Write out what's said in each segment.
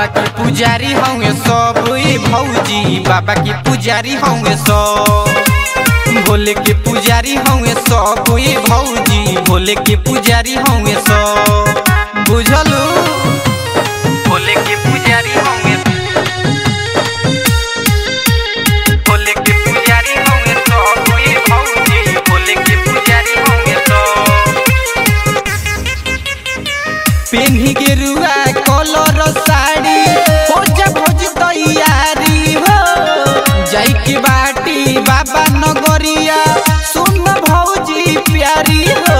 बाबा के पुजारी होंगे सब ए भौजी बाबा के पुजारी होंगे सब भोले के पुजारी होंगे सब ए भौजी भोले के पुजारी होंगे सब बुझलू भोले के पुजारी होंगे भोले के पुजारी होंगे सब ए भौजी भोले के पुजारी होंगे सब पेन्ही गेरुआ कलर साड़ी हो जा भोज तैयारी हो जाई के बाटी बाबा नगरिया सुन भौजी प्यारी हो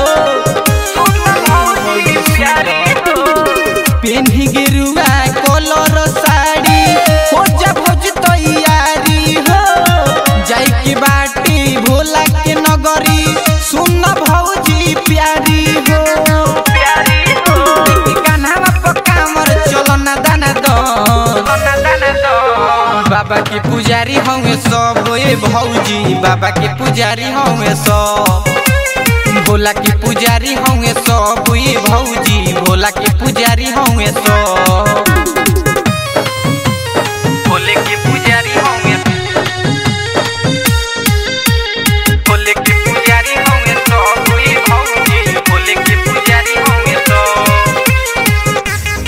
पेन्ही गेरुआ कलर साड़ी हो जा भोज तैयारी हो जाई के बाटी भोला के नगरी सुन भौजी प्यारी हो देखी कान्हावा पर कामर चलो ना दाना दो बाबा के पुजारी होंगे सब ए भौजी बाबा के पुजारी होंगे सब भोला के पुजारी होंगे सब ए भौजी भोला के पुजारी होंगे सब भोले के पुजारी होंगे भोले के पुजारी होंगे सब ए भौजी भोले के पुजारी होंगे सब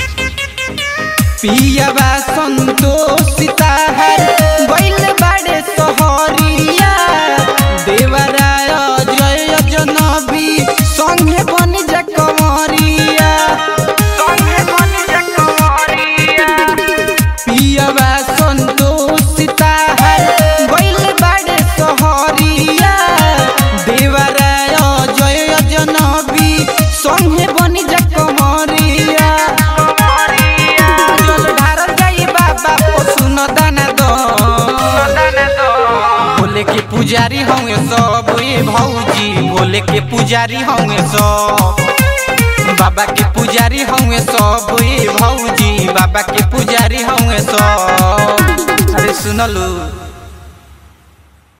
पियावा संतोषिता है बैल बाड़े सोहरिया देवराय जय जनबी संगे बन जा कंवरिया संगे बन जा कंवरिया पियावा संतोषिता है बैल बाड़े सोहरिया देवराय जय जनबी संगे बन जा कंवरिया जल ढारल जाई बाबा को सुन दाना दो भोले के पुजारी होंगे सब ए भौजी भोले के पुजारी होंगे सब बाबा के पुजारी होंगे सब ए भौजी बाबा के पुजारी होंगे सब अरे सुनलू